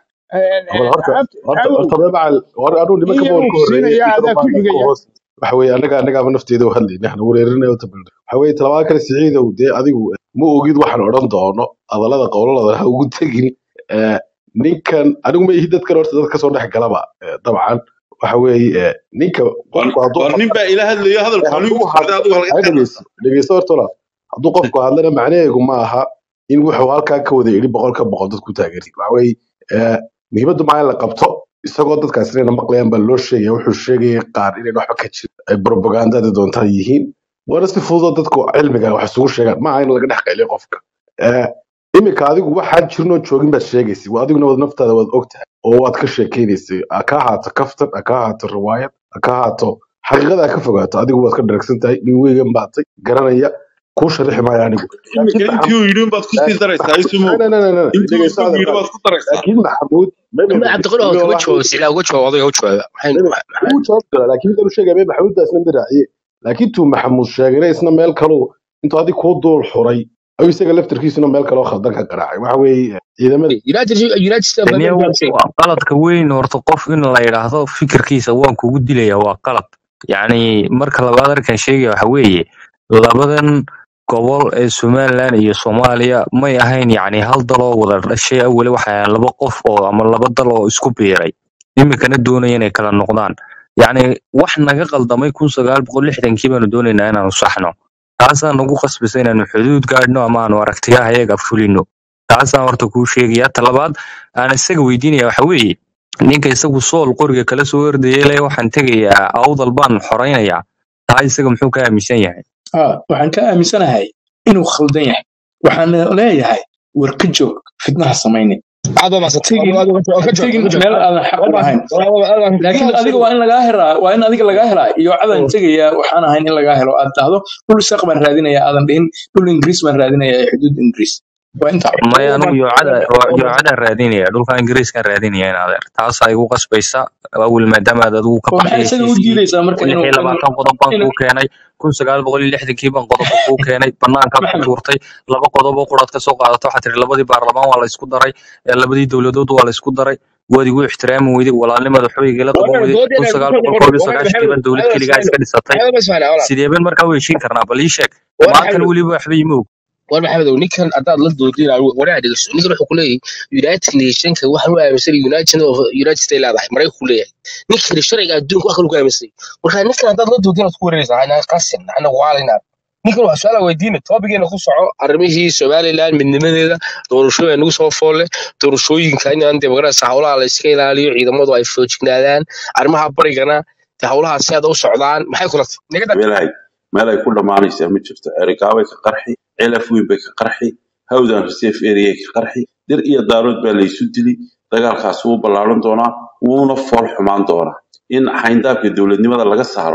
bal horta
cabdi
horta
cadow
horta macal war anuu nimanka
iyagu
bool ka
ku
horreeyay
siinaya
iyo
adaa ku
baan ka
xigaya
hoos waxa weeye annaga annagaaba nafteeda u hadlayna waxna wareerinaya u tabalna waxa weeye talabaad kale siciidow dee adigu ma ogid waxaan odhan doono hadallada qowlalada ha ugu tegin Eh, ninkan anigu ma ihi dadkan horta dad kasoo dhex galaba eh, dabcan waxa weeye eh, ninka
war
qofku hadduu
war nin
hadla
baa ila hadlayo
eh,
hadalku anigu
hadduu
socday
hadlo
adigu halka
ay
qeynaysa
dhegeyso dhegeyso horta walaal hadduu qofku hadlana macnaheegu ma aha in wuxuu halkaa ka wada yidhi boqolka boqol dadku taageeri waxa weeye eh, muhiimaddu maa in la qabto isagoo dadkaas inayna maqlayaan baa loo sheegaya wuxuu sheegaya qaar inayna waxba ka jirin ay propagandada doontaan yihiin waana si fududoo dadku cilmiga wax isugu sheegaan ma aha in laga dhex qayliyo qofka Eh, iminka adigu waxaan jirnoo joogin baad sheegaysa waa adiguna wad naftaada waad ogtahay oo waad ka sheekaynaysay ha ka ahaato kaftan ha ka ahaato riwaayad ha ka ahaato xaqiiqada ha ka fogaato adigu waad ka dharagsan tahay nin weygan baatay garanaya kuu sharixi maayo anigu
iminka
laakiin
intii uu yidhi baad kusii daraysaa isumo intii uu isagu yidhi baad ku daraysaa
laakiin maxamuud meme
Ma cabdiqani oo kama jawaabo sicila uga jawaabo adiga u jawaaba waxay
meme wuu jawaab doonaa laakiin midanu sheegaya meme maxamuud baa isna mid raaciye laakiin tuu maxamuud sheegayna isna meel kaluu intuu adig kuu duul xuray ayuu isaga laftarkiisuna meel kaloo khaldan ka garaacay waxa weeye ciidamada
United United States
Daniel,
America say
waa qaladka weyn horta qof in la yidhaahdo fikirkiisa waan kugu dilaya waa qalad yacni marka labaad arkan sheegaya waxa weeye labadan gobol ee somaliland iyo soomaaliya may ahayn yacni hal daloo wada dhashay aweli waxay ahayn laba qof oo ama laba dal oo isku biiray iminkana doonaya inay kala noqdaan yacni wax naga qaldamay kun sagaal boqol lixdankii baanu doonaynaa inaanu saxno taasaa nagu qasbisa inaanu xuduud gaadhno ama aanu aragtiyaha ayaga fulino taasaan horta kuu sheegaya talabaad aan isaga weydiinaya waxa weeye ninka isagu sool qoriga kala soo ordayay le waxaan tegayaa awdal baan xoraynayaa taa isaga muxuu ka aaminsan yahay
Ah, waxaan ka aaminsanahay inuu khaldan yahay waxaan leeyahay war ka joog fitnaha samaynin
aad ma
ha
sat
tegin
aad ma
ha
ka joog
tegin
ka joog
meel aadan xaq u lahayn laakiin adiga waa in lagaa helaa waa in adiga lagaa helaa iyo cadaan tegaya waxaan ahayn in lagaa helo aad dhahdo dhul saq baan raadinaya aadan dhihin dhul ingiriis baan raadinaya ee xuduud ingiriis waa intaa
maya anigu yoocada yoocadaan raadinaya dhulka ingiriiskaan raadinaya in adeer taasaa igu qasbaysa awel maadaama aad adigu ka
oo maxay
baxday
isaga u
heshiiskii
diidaysaa marka
lix
inuu
iyo
inuu
labaatan qodob baan
inuu
kuu keenay kun sagaal boqol iyo lixdankii baan qodobo kuu keenay banaankaad ku
maxamed
tuurtay laba qodob oo quraad ka soo qaadato waxaa tihi labadii baarlamaan waa la isku daray ee labadii dowladood waa la isku daray waad igu ixtiraami weyday walaalnimada xoyigala qaban
waana
weyday kun
doodina ku
sagaal
kala
boqol
noqon
koob iyo
waana
sagaashankii
maxamed
baan dowlad
waana
keligaa
isfaana
iska dhisatay
waana isfaana wala
sidee baan markaa u heshiin karnaa bal ii sheeg
waana
maantana
maxamed
weliba waxba ima og
war maxamed ninkan hadaad la doodin waraa dhegeyso ninkan wuxuu ku leeyahay United Nationka waxaan u aaminsan United of United States leedahay maraykanku ku leeyahay ninkan sharciga adduunka wax kale ku aaminsan marka ninkan hadaad la doodin aad ku wareeraysaa ana qasin ana waalina ninkan waa su'aal weydiin topigeena ku soco arrimihii Somaliland midnimadeeda doorashooyin nagu soo foole doorashooyinka in aan dimuqraasi hawlaha la iska ilaaliyo ciidamadu ay foojignaadaan arrimaha barigana de hawlaha si aad u socdaan maxay kula tahay niga dhag
meelahay meel ay ku dhammaanaysaa ma jirto erikaabay ka qarxi celaf weyn bay ka qarxi hawdan reserve area ka qarxi dir iyo daarood baa laysu dili dagaalkaas wuu ballaaran doonaa wuuna fool xumaan doonaa in xayndaabka dowladnimada laga saaro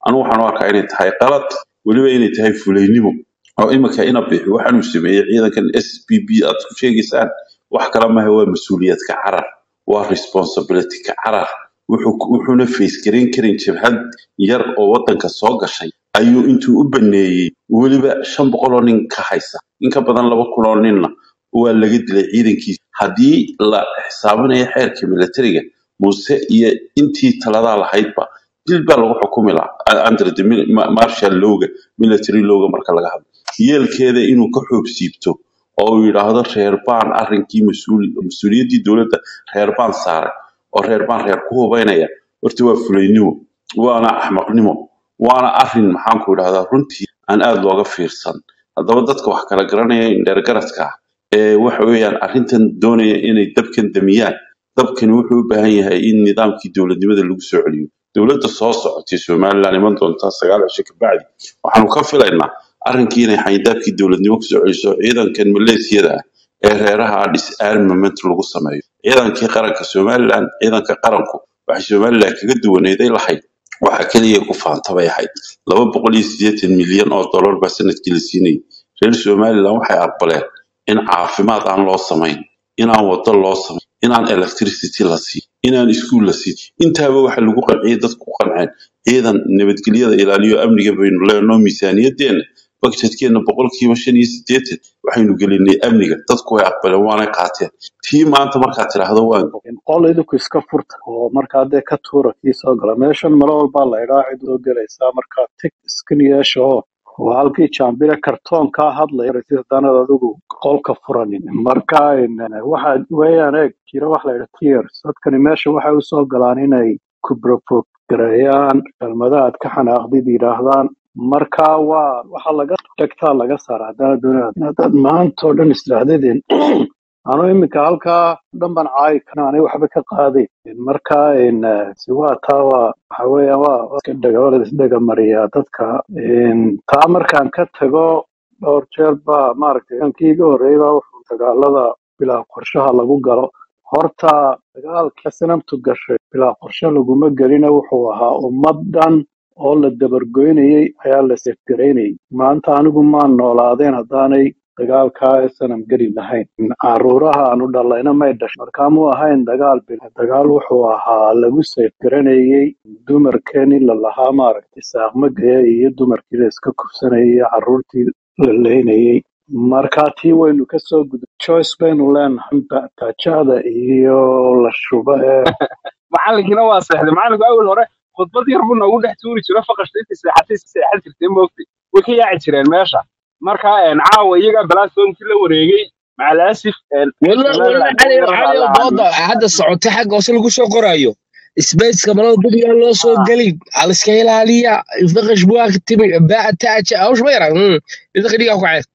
anigu waxaan u arkaa inay tahay qalad weliba inay tahay fulaynimo oo iminka ina bixi waxaanuu sameeyey ciidankan s p b aad ku sheegaysaan wax kale maha waa mas-uuliyad ka carar waa responsibility ka carar wuxuu- wuxuuna face garayn karin jabhad yar oo wadanka soo gashay ayuu intuu u baneeyey weliba shan boqol oo nin ka haysa in ka badan laba kun oo ninna waa laga dilay ciidankiisa haddii la xisaabinayo xeerka militariga muuse iyo intii taladaa lahaydba dil baa lagu xukumi lahaa under the mil- ma- martial lowga military lowga marka laga hadlo yeelkeeda inuu ka xoog siibto oo uu yidhaahdo reer baan arrinkii mas-uul- mas-uuliyaddii dowladda reer baan saaray oo reer baan reer ku hubaynaya horta waa fulaynimo waana axmaqnimo waana arrin maxaanku idhahdaa runtii aan aada looga fiirsan haddaba dadka wax kala garanaya indheergaradka ah ee waxa weeyaan arrintan doonaya inay dabkan damiyaan dabkani wuxuu u baahan yahay in nidaamkii dowladnimada lagu soo celiyo dowladda soo socotay somaliland iman doontaa sagaal cisho ka bacdi waxaanu ka filaynaa arrinkii inay xayndaabkii dowladnimo kusoo celiso ciidankan maleesiyada ah ee reeraha disarmament lagu sameeyo ciidankii qaranka somaliland ciidanka qaranku waxay somaliland kaga duwaneeday lahayd waxa keliya ku faanta bay ahayd laba boqol iyo siddeetan milyan oo dollar baa sanadkii la siinayay reer somaliland waxay aqbaleen in caafimaad aan loo samayn inaan wado loo samayn inaan electricity la siin inaan iskuul la siin intaaba waxa lagu qanciyay dadku ku qanceen ciidan nabadgelyada ilaaliyo amniga baynu leenoo miisaaniyadeenna budgetkeenna boqolkiiba shan iyo siddeetan waxaynu gelinay amniga dadku way aqbaleen waana qaateen tii maanta markaad tidhaahdo waan
qol idinku iska furta oo markaa dee ka tuura kii soo gala meeshan malo walbaa la idhaa cid soo gelaysaa markaa tig iskin yeesha oo waa halkii jaambire kartoonkaa hadlaya rasid haddaanad adigu qolka furanin marka in- waxa weeyaan eeg jira wax la yidha tears dadkani meesha waxay usoo galaan inay ku gareeyaan kelmadaha aad ka xanaaqdid yidhaahdaan marka waa waxa laga dhegtaa laga saara haddaana doonaa haddaad maanta oo dhan isdhaahdadeen anuu iminka halkaa dhan baan caayi kana anay waxba ka qaaday marka in eh, si waa taa waa waxa weeyaan waa waa iska dhega waa la isdhega mariyaa dadka In taa markaan ka tago dhowr jeer baa maaragtay kankii iga horreeyay baa wuxuu dagaalada bilaa qorshaha lagu galo horta dagaalkii sanamtu gashay bilaa qorshe laguma gelina wuxuu ahaa ummad dhan oo la dabargoynayay ayaa la seefgaraynayay maanta anigu maan noolaadeen haddaanay dagaalkaa sanam geli lahayn caruuraha aanu dhalayna may dhashay markaamuu ahayn dagaal bil dagaal wuxuu ahaa lagu seefgaranayay dumarkeenii lalahaa maaragtay saaqmagaya iyo dumarkii la iska kufsanayay iyo caruurtii la leynayay marka tii waynu kasoo gudub choice baynu leenahay Ba- baajada iyo la shuba ee
macalinkiina waa seexday macalinku awal hore khudbad yar buu noogu dhex tuuri jiro faqashta intii seexatay si seexan jirtay moogtay way ka yaaci jireen meesha marka een, caawa iyagaa balaasoonkii la wareegay macalaasif
weliba weliba
somaliland
cali
yar baa
cali
la
dooda hadda socotay xagga hoose lagu soo qorayo spaceka malada dad yaan loo soo gelin aliska ilaaliya faqash buaa timi baa taaja hawsh ma yaran idinka dhigaa ku cees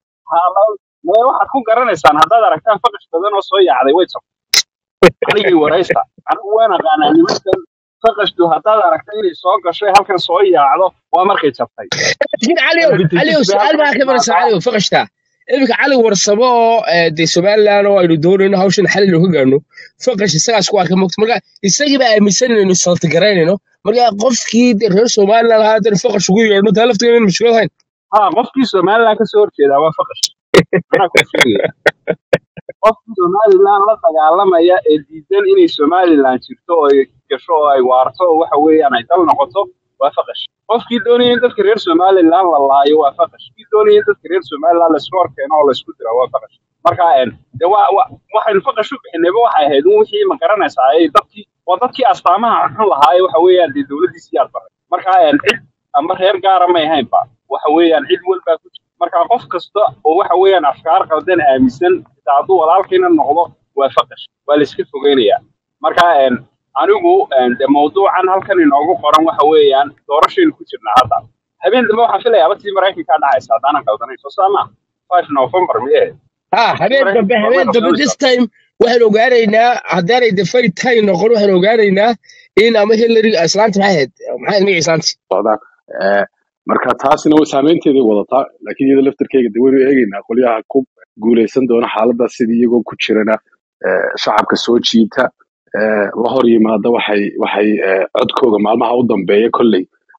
mee waxaad ku garanaysaan haddaad aragtaan faqash badan oo soo yaacday way jabtay anigii waraysta anigu waan aqaanaa nimankan faqashtu haddaad aragta inay soo gasho ee halkan soo yaacdo waa markay jabtay
laakiin cali cali
vintages bay
su-aal
halkan
baa ka maraysa
timaadaa
cali faqashta iminka cali warsamo oo eh, dee somaliland oo aynu doonayno hawshan xalil ka gaarno faqash isagaas ku arka mogta marka isagii baa aaminsan inaynu saltigaraynayno marka qofkii dee reer somaliland ahaa haddana faqash ugu yeedhno taa laftigeeda in mashkuulad hayn
ha qofkii somaliland kasoo horjeedaa waa faqash anaa kuu sheegaya qofkii somaliland la dagaalamaya ee diidan inay somaliland jirto oo ay gasho oo ay waarto oo waxa weeyaan ay dal noqoto waa faqash qofkii doonaya in dadka reer somaliland la laayo waa faqash kii doonaya in dadka reer somaliland laisku horkeeno oo laisku dira waa faqash marka een, de waa waa- waxaynu faqash u bixinayba waxay ahayd un wixii ma garanaysaa ay dadkii waa dadkii astaamaha xun lahaa ee waxa weeyaan dee dowladdiisii aad baray marka een, cid ama reer gaara may ahaynba waxa weeyaan cid walbaa ku jirta marka qof kasta oo waxa weeyaan afkaar qaldan aaminsan xitaa hadduu walaalkiina noqdo waa faqash waa la iska fogeynayaa marka een, anigu een, de mawduucan halkan inoogu qoran waxa weeyaan doorashaynu ku jirnaa hadda habeen dambe waxaan filayaa tii maraykankaa dhacaysa haddaanan qaldanayn soo saama five november miye
ha
tii
habeen dambe
maraykanka
habeen
waa
dambe this
qabsanaysaa
time waxaan ogaanaynaa haddaanay de fari tay noqon waxaan ogaanaynaa in ama hillary islaanta maxay ahayd maxay ahayd magaca islaanta
socdaan Eh, marka taasina way saameynteeday wadataa laakiin iyada laftarkeyga de waynu eegeynaa qolyaha ku guuleysan doona xaaladaas sidii iyagoo ku jirana eh, shacabka soo jiita eh, la hor yimaada waxay waxay eh, codkooga maalmaha u dambeeya kolley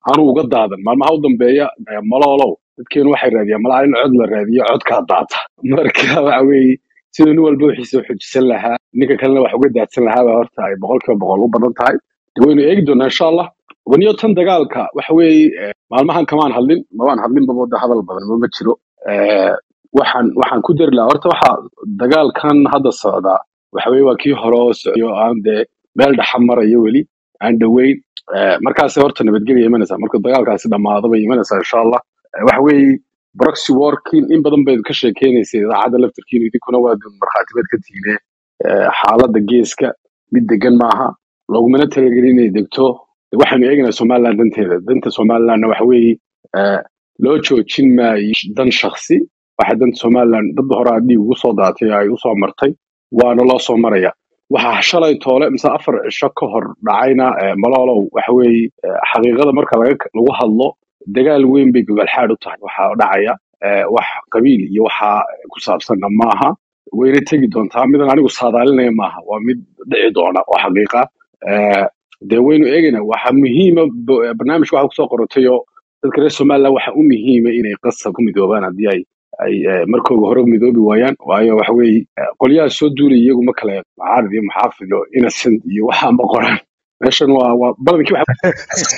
aanu uga daadan maalmaha u dambeeya eh, maloolow dadkeenu waxay raadiyaan malaha in cod la raadiyo codkaa daata marka waxa weeye siduu nin walba wixiisa u xujisan lahaa ninka kalena wax uga daadsan lahaa baa horta ay boqolkiiba boqol u badan tahay de waynu eegi doonaa insha allah waniyo tan dagaalka waxa weeye eh, maalmahan kamaan hadlin mabaan hadlinba wada hadal badan ma jiro Eh, waxaan waxaan ku dari lahaa horta waxa dagaalkan hadda socda waxa weeye waa kii hore oo socday oo aan dee meel dhexa marayo weli aan dhoweyn Eh, markaasi horta nabadgelya imanaysaa marka dagaalkaasi dhammaado bay imanaysaa insha allah Eh, waxa weeye proxy warkin in badan bayd ka sheekeynaysa idaacadda laftarkiina idinkuna waa markhaatibaad ka tiine Eh, xaaladda geeska mid degan maaha loogumana talagelin inay degto De waxaynu eegaynaa somaliland danteeda danta somalilandna waxa weeye eh, loo joojin maayo dan shaksi waxa danta somaliland dad hore aa dhiig ugu soo daatay ay usoo martay waana loo soo maraya waxaa shalay toole mise afar cisho ka hor dhacayna eh, maloolow waxa weeye eh, xaqiiqada marka laga lagu hadlo dagaal weyn bay gobolxaad u tahay waxaa dhacaya eh, wax qabiil iyo waxa ku saabsanna maaha wayna tegi doontaa midan anigu saadaalinaya maaha waa mid dhici doona oo xaqiiqa Eh, dee waynu eegaynaa waxa muhiima bo- barnaamijka waxa kusoo qorotay oo dadka reer somaliland waxa u muhiima inay qasab ku midoobaan haddii ay ay eh, markooga hore midoobi waayaan waayo waxa weeye eh, qolyaha soo duulay iyagu ma kale mucaarad iyo muxaafid iyo innocent iyo waxaa ma qoraan meeshan waa waa badankii waxa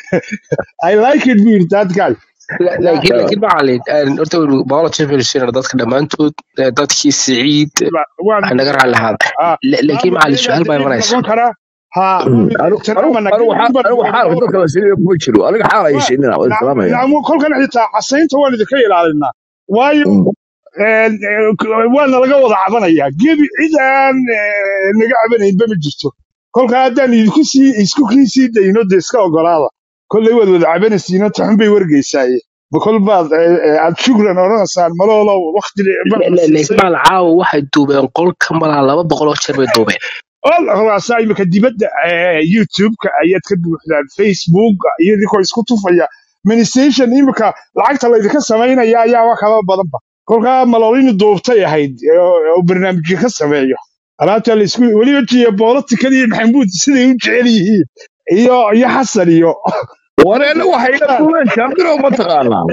I like it weird that guy
La- laakiin laakiin macalin een, horta waynu baqolo championsina dadka dhammaantood eh, dadkii siciid
waan
waxaa naga raalli ahaada
ah
La- laakiin
maama
macalin su-aal baa
dib
imanaysa
noqon karaa ha
anigu
ixtiraamana
anigu xaal
gabadh
anigu xaalka dadka la siinayo kuma jiro aniga xaal ay siinina waa islaamaya
nacmu kolkan xitaa casaynta waan idinka ilaalinaa waayo een, ee, waana laga wada cabanayaa gebi cid aan ee, naga cabanaynba ma jirto kolka haddaan idinku sii isku kii sii dayno de iska ogolaada kolley waad wada cabanaysiino taxun bay wargeysaaye ma kol baad ee, ee, aad shukran odhanaysaan maloolow wakti
La-
bana
la- laakiin
siisay
macalin caawa waxay duubeen qolka malaa laba boqol oo jeer bay duubeen
hogaasaa imika dibadda ee, youtube-ka ayaad ka buuxdaan facebook iyo idinkoo isku tufaya ministation imika lacagta laydinka samaynaya ayaaba kaba badanba kolkaa maloolini duubtay ahayd oo oo barnaamijyo ka sameeyo alaabta laisku weliba jiya boolatikal iyo maxamuud siday u jecel yihiin iyo iyo xasan iyo
wareena waxay iga duubeen jambiro ma taqaanaa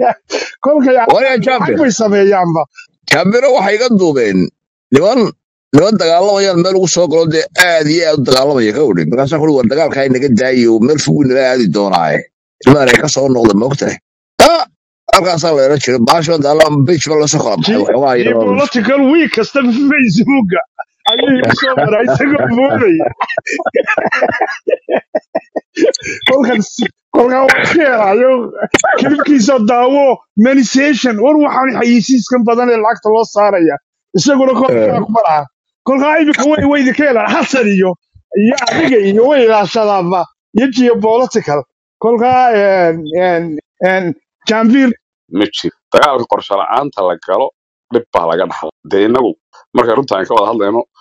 kolkay
waree
lacag
jambir
bay sameeyaanba
jambiro waxay iga duubeen niman niman dagaalamayaan meel ugu soo galo dee aad iyo aad u dagaalamaya ka udhin markaasaa kuli war dagaalkaa inaga daayo meel fogu naga aadi doonaaye ilmahan ay ka soo noqda maogtahay ah halkaasaa la eran jiray baasho daalan bij ba lasoo kala baxay
ji
waxoogaa
ji
yaroo
political week kasta facebooka ayuu igu soo maraa isagoo moodaya kolkan si- kolkan waa ka helayo kilibkiisa daawo manisation war waxaan xayisiiskan badan ee lacagta loo saaraya isaguna kolkaa kuma laha kolkaa imika way way idinka helaan xasan iyo iyo adiga iyo way ilaashadaanba iyo geopolitical kolkaa een, een, een, jambiir
ma jiro dagaalka qorshe la'aanta la galo dhib baa laga dhaxla dee inagu marka runta aan ka wada hadlayno